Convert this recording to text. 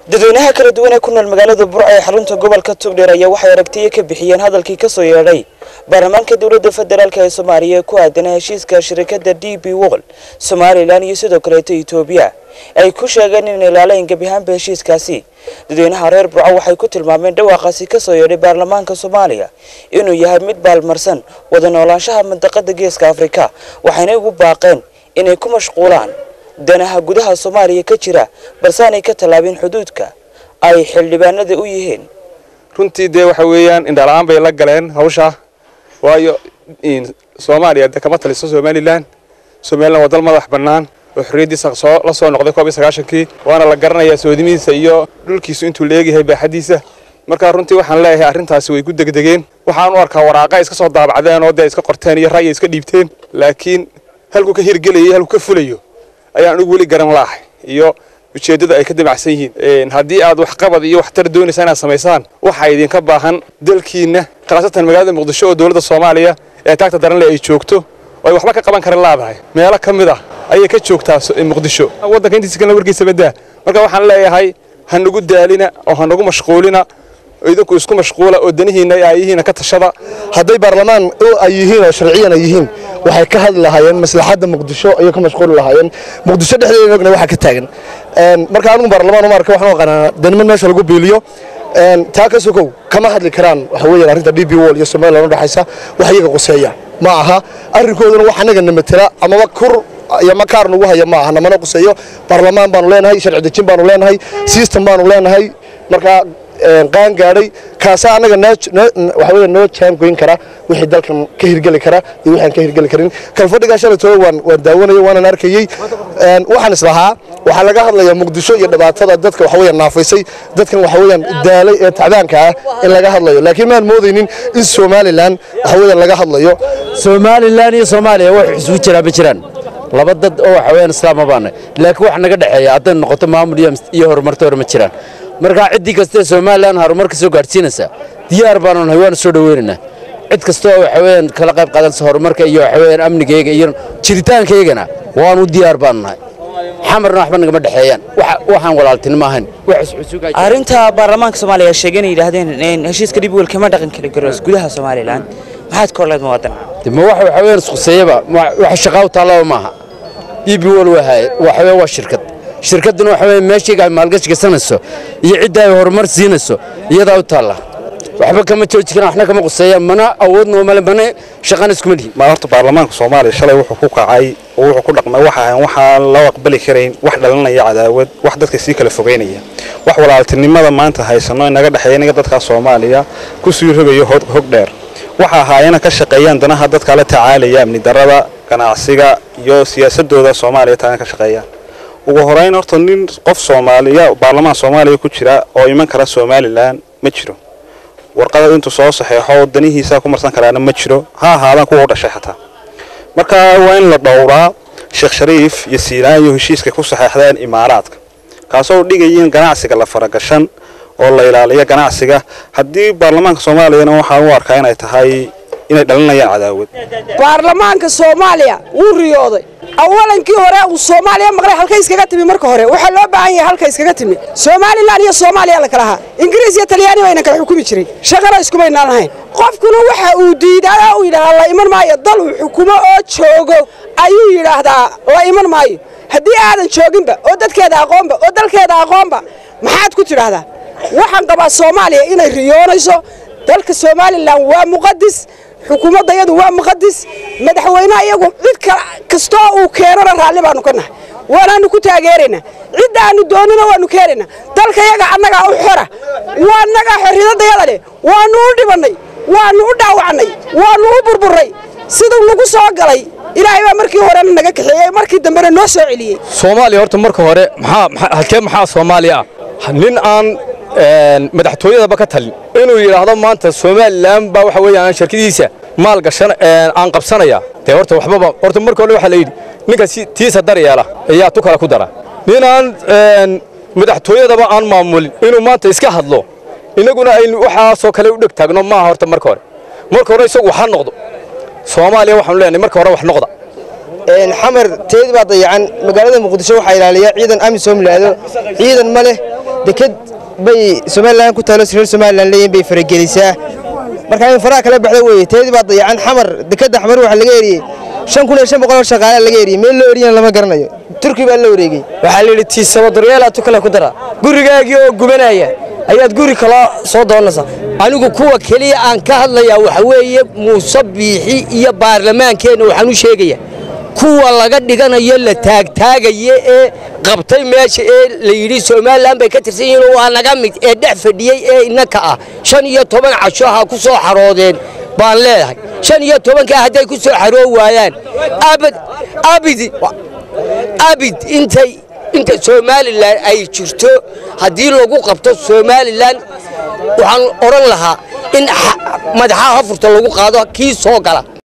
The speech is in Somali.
dadweynaha kala duwan ee ku nool magaalada burco ee xarunta gobolka togdheer ayaa waxay aragtiyo ka bixiyeen hadalkii kasoo yeedhay baarlamaanka dowladda federaalk ee soomaaliya ee ku aadanaa heshiiska shirkadda d b wol somalilan iyo sidoo kaleeto etoobiya ay ku sheegeen in ilaalayn gebi ahaanba heshiiskaasi dadweynaha reer burco waxay ku tilmaameen dhawaaqaasi kasoo yeedhay baarlamaanka soomaaliya inuu yahay mid baalmarsan wada noolaanshaha mandaqada geeska afrika waxayna ugu baaqeen inay ku mashquulaan danaha gudaha soomaaliya ka jira balse aanay ka tallaabin xuduudka ay xildhibaanada u yihiin runtii dee waxa weeyaan indhala-aan bay la galeen hawsha waayo soomaaliya de kama taliso somalilan somalilan waa dal madax bannaan oo xorriyaddiisa soo la soo noqday koob iyo sagaashankii waana la garanayaa soodimihiisa iyo dhulkiisu intuu leegyahay baaxaddiisa marka runtii waxaan leeyahay arrintaasi way ku degdegeen waxaan u arkaa waraaqa iska soo daabacdeen oo dee iska qorteen iyo ra'yi iska dhiibteen laakiin halkuu ka hirgelayay halkuu ka fulayo ayaan anigu weli garan laahay iyo ujeeddada ay ka damacsan yihiin haddii aad waxqabad iyo waxtar doonaysaa inaad samaysaan waxaa idinka baahan dalkiinna khaasatan magaalada muqdisho oo dowladda soomaaliya ee taagta daranle ay joogto oo ay waxba ka qaban karan laadahay meelo ka mid ah ayay ka joogtaa muqdisho waddanka intiisa kalena warkiisa badaa marka waxaan leeyahay ha nagu daalina oo ha nagu mashquulina idinku isku mashquula oo danihiinna ay yihiin ka tashada hadday baarlamaan ay yihiin oo sharciyan ay yihiin waxay ka hadli lahaayeen maslaxadda muqdisho ayay ka mashquuli lahaayeen muqdisho dhexdeeda ogna waxaa ka taagan marka anigu baarlamaan uma arka waxaan u aqaanaa daniman meesha lagu biiliyo taa ka sokow kama hadli karaan waxa weeyaan arrinta d b wall iyo somaliland u dhexaysa wax iyaga quseeya ma aha arrinkooduna wax anaga na matela amaba kur iyo makaar nagu haya ma aha namana quseeyo baarlamaan baanu leenahay sharci dejin baanu leenahay system baanu leenahay marka qaan gaadhay kaasaa annaga waxa weya noo jaangoyn kara wixii dalkan ka hirgeli kara iyo wixii aan ka hirgeli karin kalfadhigaa shalaytooda waan waan daawanayay waanan arkayey waxaan islahaa waxaa laga hadlayaa muqdisho iyo dhibaatada dadka waxa weeyaan naafaysay dadkan waxa weeyaan daalay ee tacdaanka ah in laga hadlayo laakiin maan moodaynin in somalilan waxa weeyaan laga hadlayo somalilan iyo soomaaliya wax isugu jiraa ma jiraan laba dad oo waxa weeyaan islaama baana laakiin wax naga dhexeeya hadday noqoto maamul iyo horumarta hore ma jiraan markaa ciddii kastaee somalilan horumar ka soo gaadhsiinaysa diyaar baanu nahay waana soo dhoweynaynaa cid kastoo waxa weeyaan kala qayb qaadanaysa horumarka iyo waxa weeyaan amnigayga iyo jiritaankaygana waanu diyaar baanu nahay xamarna waxba nagama dhexeeyaan waxaan walaaltinimo ahayn arrinta baarlamaanka soomaaliya sheegay inay yidhaahdeen in heshiiska dhib welkama dhaqan kari karo gudaha somalilan maxaad ka horleed muwaadin ma waxa waxa weeyaan isquseeyaba waxa shaqaa u taallaba maaha bb wal waxa weeye waa shirkad shirkadduna waxa weeye meeshayga ay maalgashi gasanayso iyo cidda ay horumar siinayso iyadaa u taalla waxba kama jooji karaan waxna kama quseeyaan mana awoodna male mana shaqana iskuma lihi ma horta baarlamaanka soomaaliya shalay wuxuu ku kacay oo wuxuu ku dhaqmay waxa ahan waxaan loo aqbali karayn wax dhalinaya cadaawad wax dadka sii kala fogeynaya wax walaaltinimada maanta haysano inaga dhexeeya inaga dadka soomaaliya ku sii rogayo hog dheer waxa ahaayena ka shaqeeyaan danaha dadka la tacaalaya amni darada ganacsiga iyo siyaasadooda soomaaliya taana ka shaqeeyaan ugu horeyn horta nin qof soomaaliya baarlamaan soomaaliya ku jira oo iman kara somalilan ma jiro warqada intuu soo saxeexo danihiisa ku marsan karaana ma jiro ha ahaadaan kuwa u dhashay xataa marka waa in la dhowraa sheekh shariif iyo siilaan iyo heshiiska ku saxeexdeen imaaraadka kaasoo dhigayiin ganacsiga la faragashan oo la ilaaliyo ganacsiga haddii baarlamaanka soomaaliyana waxaan u arkaa inay tahay inay dhalinayaan cadaawad baarlamaanka soomaaliya wuu riyooday awalankii hore uu soomaaliya maqlay halka iskaga timi marka hore waxaa loo baahan yahay halka iskaga timi somalilan iyo soomaaliya la kala ahaa ingiriis iyo talyaani bayna kala xukumi jiray shaqana iskumaynaan lahayn qofkuna waxa uu diidaa uu yidhaahdaa la iman maayo dal uu xukumo oo joogo ayuu yidhaahdaa la iman maayo haddii aadan jooginba oo dadkeeda aqoonba oo dalkeeda aqoonba maxaad ku tidhaahdaa waxaan qabaa soomaaliya inay riyoonayso dalka somalilan waa muqadis xukuumadda iyadu waa muqadis madaxweynaha iyagu cid kastoo uu keenona raalli baanu ka nahay waanaanu ku taageeraynaa cidda aanu doonina waanu keenaynaa dalka yaga annagaa u xora waa annagaa xorriyadayada leh waanu u dhibannay waanu u dhaawacnay waanu u burburray siduu nagu soo galay ilaahay baa markii horena naga kaxeeyey markii dambena noo soo celiyey soomaaliya horta marka hore halkee maxaa soomaaliya ah nin aan madaxtooyadaba ka talin inuu yidhaahdo maanta somalilan baa waxa weeyaan shirkadiisa maal gashan aan qabsanaya dee horta waxbaba horta marka hore waxaa la yidhi ninka tiisa dar yeela ayaa tu kale ku dara nin aan madaxtooyadaba aan maamulin inuu maanta iska hadlo innaguna aynu waxaasoo kale u dheg taagno maaha horta marka hore marka hore isagu waxa noqdo soomaaliya waxaanu leenahay marka hore wax noqda xamar teed baa dayacan magaalada muqdisho waxaa ilaaliya ciidan amisom laado ciidan ma leh deked bay somalilan ku taalo reer somalilan leeyihin bay faragelisaa marka in faraha kala baxda weeye teedii baa dayacan xamar dekeda xamar waxaa laga eriyey shan kun iyo shan boqol oo shaqaale laga eriyey meel loo eriyana lama garanayo turki baa la wareegey waxaa la yidhi tiisaba daryeelaa tu kale ku dara gurigaagii oo gubanaya ayaad guri kaloo soo doonaysaa anigu kuwa keliya aan ka hadlayaa waxa weeye muuse biixi iyo baarlamaankeenna waxaan u sheegaya kuwa laga dhiganayo la taagtaagaya ee qabtay meesha ee la yidhi somalilan bay ka tirsan yihiin waa naga mid ee dhex fadhiyey ee innaka ah shan iyo toban casho ha ku soo xaroodeen baan leedahay shan iyo tobankaa hadday ku soo xaroo waayaan abad abid abid intay inta somalilan ay jirto haddii lagu qabto somalilan waxaan odhan lahaa in madaxaha furta lagu qaado kii soo gala